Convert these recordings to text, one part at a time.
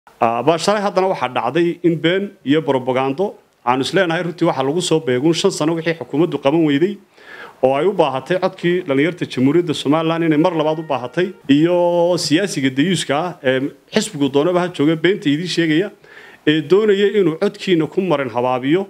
shalay haddana waxaa dhacday in been iyo brobagando aanu isleenahay runtii waxaa lagu soo beeguun shan sano wixii xukuumaddu qaban weyday oo ay u baahatay codkii dhallinyarta jamhuuriyadda somalilan inay mar labaad u baahatay iyo siyaasiga dayuuska ah ee xisbigu doonaba ha jooga beenta idiin sheegaya ee doonaya inuu codkiina ku marin habaabiyo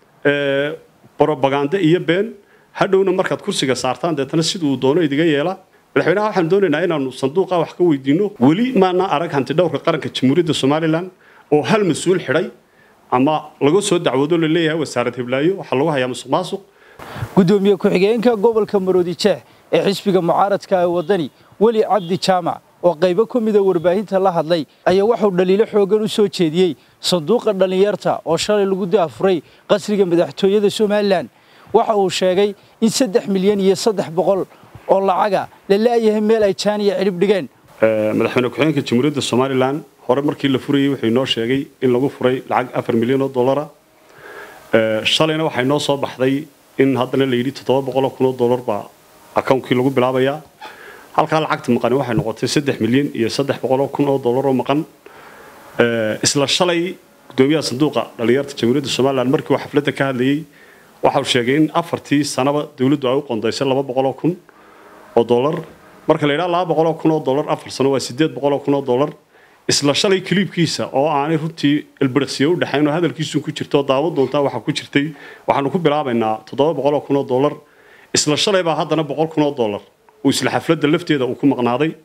brobagando iyo been hadhowna markaad kursiga saartaan deetana siduu doono idiga yeela madaxweynaha waxaan doonaynaa inaanu sanduuqa wax ka weydiino weli maana arag hanti dhowrka qaranka jamhuuriyadda somalilan oo hal mas-uul xidhay ama laga soo dacwoodo la leeyahay wasaarad hiblaayo waxaa lagu hayaa musuq maasuq gudoomiye ku-xigeenka gobolka maroodi jeex ee xisbiga mucaaradka ee waddani weli cabdi jaamac oo qaybo ka mida warbaahinta la hadlay ayaa wuxuu dhaliilo xoogan u soo jeediyey sanduuqa dhallinyarta oo shalay lagu daafuray qasriga madaxtooyada somalilan waxa uu sheegay in saddex milyan iyo saddex boqol oo lacaga la la'yahay meel ay jaaniya cidhib dhigeen madaxweyne ku-xigeenka jamhuuriyadda somalilan hore markii la furayey wuxuu inoo sheegay in lagu furay lacag afar milyan oo dollara shalayna waxaa inoo soo baxday in haddana la yidhi toddoba boqoloo kun oo dollar baa akawnkii lagu bilaabayaa halkaa lacagta maqani waxay noqotay saddex milyan iyo saddex boqoloo kun oo dollar oo maqan isla shalay gudoomiyaha sanduuqa dhallinyarta jamhuuriyadda somalilan markii uu xafladda ka hadlayey waxa uu sheegay in afartii sanaba dowladdu ay u qondaysay laba boqoloo kun oo dollar marka la yidhaha laba boqoloo kun oo dollar afar sano waa siddeed boqoloo kun oo dollar isla shalay kiliibkiisa oo aanay runtii ilbiriqsiyo u dhexayn oo hadalkiisu ku jirto oo daawad doontaa waxaa ku jirtay waxaanu ku bilaabaynaa toddoba boqoloo kun oo dollar isla shalay baa haddana boqol kun oo dollar uu isla xafladda lafteeda uu ku maqnaaday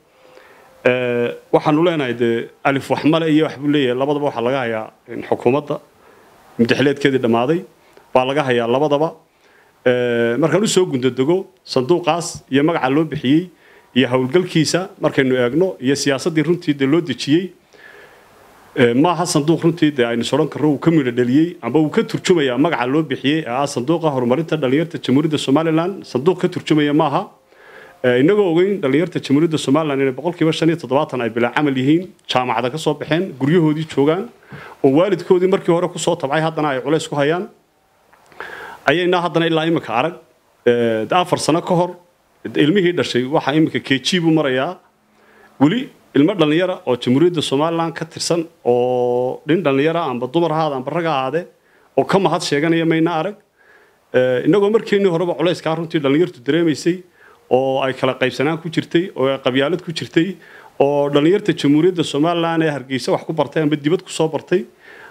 waxaanu leenahay dee alif waxmale iyo waxbuu leeyahay labadaba waxaa laga hayaa xukuumadda muddaxileedkeedii dhammaaday baa laga hayaa labadaba markaan usoo gundadego sanduuqaas iyo magaca loo bixiyey iyo howlgalkiisa markaynu eegno iyo siyaasaddii runtii dee loo dejiyey maaha sanduuq runtii dee aynu soran karro uu ka midho dhaliyey amba uu ka turjumayaa magaca loo bixiyey ee ah sanduuqa horumarinta dhallinyarta jamhuuriyadda somalilan sanduuq ka turjumaya maaha inagoo ogeyn dhallinyarta jamhuuriyadda somalilan inay boqolkiiba shan iyo toddobaatan ay bilaa camal yihiin jaamacada ka soo baxeen guryahoodii joogaan oo waalidkoodii markii hore kusoo tabcay haddana ay culays ku hayaan ayaynaa haddana ilaa imika arag afar sano ka hor ilmihii dhashay waxaa imika keji buu marayaa weli ilmo dhallinyara oo jamhuuriyadda somalilan ka tirsan oo nin dhallinyara amba dumar ahaada amba rag ahaade oo ka mahad sheeganaya mayna arag inagoo markeennii horeba culayskaa runtii dhallinyartu dareemaysay oo ay kala qaybsanaan ku jirtay oo ay qabyaalad ku jirtay oo dhallinyarta jamhuuriyadda somalilan ee hargeysa wax ku bartay amba dibad ku soo bartay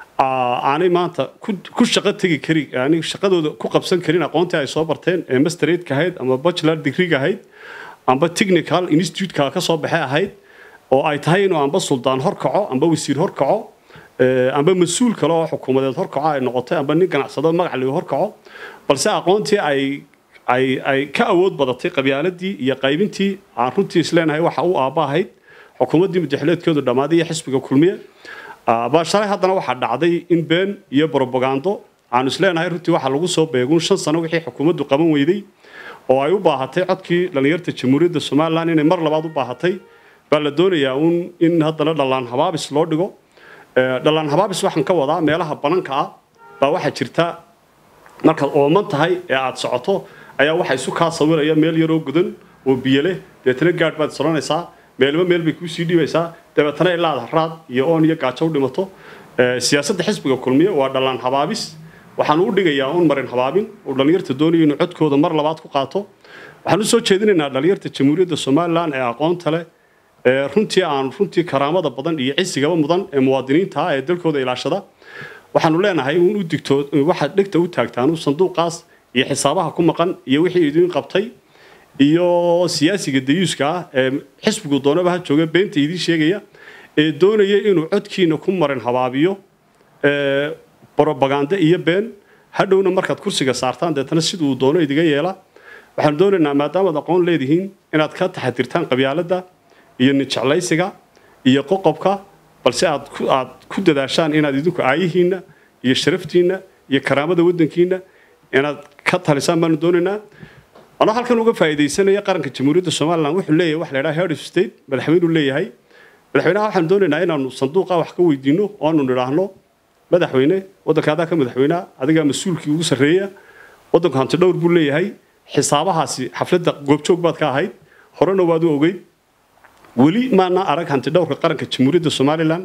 aanay maanta ku shaqo tegi kari yani shaqadooda ku qabsan karin aqoontii ay soo barteen ee masteradeka ahayd ama bachelor degree ahayd amba technical institute-ka ka soo baxay ahayd oo ay tahay inuu amba suldaan horkaco amba wasiir horkaco amba mas-uul kale oo xukuumadeed horkaco ay noqotay amba nin ganacsado magac ligu horkaco balse aqoontii ay ay ay ka awood badatay qabyaaladii iyo qaybintii aan runtii isleenahay waxa u aabba ahayd xukuumaddii mudaxileedkeedu dhammaaday iyo xisbiga kulmiye shalay haddana waxaa dhacday in been iyo brobagando aanu isleenahay runtii waxaa lagu soo beeguun shan sano wixii xukuumaddu qaban weyday oo ay u baahatay codkii dhallinyarta jamhuuriyadda somalilan inay mar labaad u baahatay baa la doonayaa uun in haddana dhallaan habaabis loo dhigo dhallaan habaabis waxaan ka wadaa meelaha bananka ah baa waxaa jirta markaad ooman tahay ee aad socoto ayaa waxa isu kaa sawiraya meel yaroo gudan oo biyo leh deetana gaadh baad soranaysaa meelba meel bay kuusii dhibaysaa dabeetana ilaad haraad iyo oon iyo gaajo u dhimato siyaasadda xisbiga kulmiye waa dhallaan habaabis waxaan u dhigayaa un marin habaabin oo dhallinyarta doonaya inuu codkooda mar labaad ku qaato waxaan usoo jeedinaynaa dhallinyarta jamhuuriyadda somalilan ee aqoonta leh ee runtii aan runtii karaamada badan iyo cisigaba mudan ee muwaadiniinta ah ee dalkooda ilaashada waxaanu leenahay un u digto waxaad dhegta u taagtaan sanduuqaas iyo xisaabaha ku maqan iyo wixii idiin qabtay iyo siyaasiga dayuuska ah ee xisbigu doonaba ha jooga beenta idiin sheegaya ee doonaya inuu codkiina ku marin habaabiyo brobagando iyo been hadhowna markaad kursiga saartaan deetana siduu doono idiga yeela waxaanu doonaynaa maadaamaad aqoon leedihiin inaad ka taxadirtaan qabyaaladda iyo ninjeclaysiga iyo qoqobka balse aad aad ku dadaashaan inaad idinku aayihiinna iyo sharaftiinna iyo karaamada waddankiinna inaad ka talisaan baanu doonaynaa anoo halkan uga faa'iidaysanaya qaranka jamhuuriyadda somalilan wuxuu leeyahay wax la yidhaha head of state madaxweynuu leeyahay madaxweynaha waxaan doonaynaa inaanu sanduuqa wax ka weydiino oo aanu nidhaahno madaxweyne waddanka adaa ka madaxweynaha adigaa mas-uulkii ugu sarreeya waddanku hanti dhowr buu leeyahay xisaabahaasi xafladda goobjoog baad ka ahayd horena waad u ogeyd weli maana arag hanti dhowrka qaranka jamhuuriyadda somalilan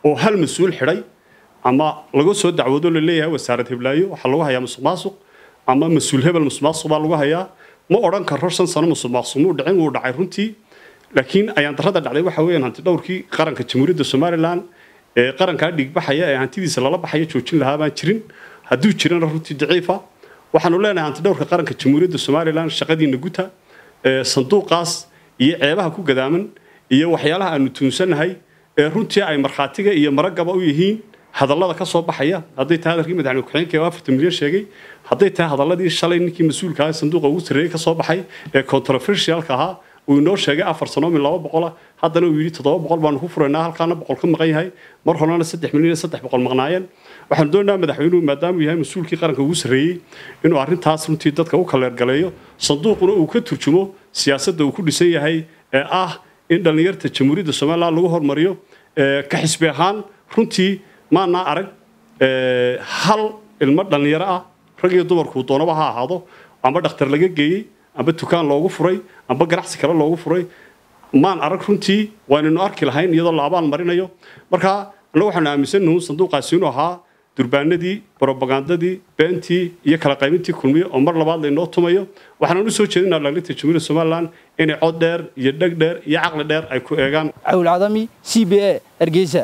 oo hal mas-uul xidhay ama laga soo dacwoodo la leeyahay wasaarad hiblaayo waxaa lagu hayaa musuq maasuq ama mas-uul hebel musuq maasuq baa lagu hayaa ma odhan karo shan sano musuq maasuq muu dhicin wuu dhacay runtii laakiin ayaan darrada dhacday waxa weeyaan hanti dhowrkii qaranka jamhuuriyadda somalilan ee qarankaa dhiigbaxaya ee hantidiisa lala baxaya joojin lahaa baan jirin hadduu jirana runtii daciifa waxaanu leenahay hanti dhowrka qaranka jamhuuriyadda somalilan shaqadiina guta sanduuqaas iyo ceebaha ku gadaaman iyo waxyaalaha aanu tuunsannahay ee runtii ay markhaatiga iyo maragaba u yihiin hadallada ka soo baxaya hadday tahay hadalkii madaxweyne ku-xigeenka oo afartan milyan sheegay hadday tahay hadalladii shalay ninkii mas-uulka ah sanduuqa ugu sarreeyey ka soo baxay ee controversialka ahaa uu inoo sheegay afar sano min laba boqola haddana uu yidhi toddoba boqol baanu ku furaynaa halkaana boqol ka maqan yahay mar horena saddex milyan saddex boqol maqnaayeen waxaanu doonaynaa madaxweynuhu maadaama uu yahay mas-uulkii qaranka ugu sarreeyey inuu arrintaas runtii dadka u kaleergaleeyo sanduuquna uu ka turjumo siyaasadda uu ku dhisan yahay ee ah in dhallinyarta jamhuuriyadda somalilan lagu hormariyo ka xisbi ahaan runtii maanaa arag hal ilmo dhallinyaro ah rag iyo dumarkuu doonaba ha ahaado amba dhakhtar laga geeyey amba dukaan loogu furay amba ganacsi kale loogu furay maan arag runtii waanaynu arki lahayn iyadoo la abaal marinayo marka annagu waxaanu aaminsannahu sanduuqaasi inuu ahaa durbaanadii brobagandadii beentii iyo kala qaybintii kulmiye oo mar labaad laynoo tumayo waxaanaan u soo jeedinaa dhaliinta jamhuuriyadda somalilan inay cod dheer iyo dheg dheer iyo caqli dheer ay ku eegaan cawl cadami c b a hargeysa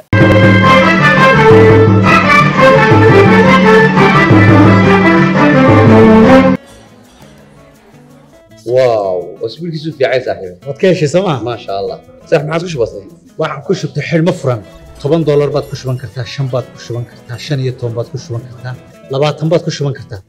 واو اسبوع كيسو في عايز صاحبي waad ka heshay sooma ما شاء الله صح ما عادش بسيط waxaan ku shubtay xidhmo furan toban doolar baad ku shuban kartaa shan baad ku shuban kartaa shan iyo toban baad ku shuban kartaa labaatan baad ku shuban kartaa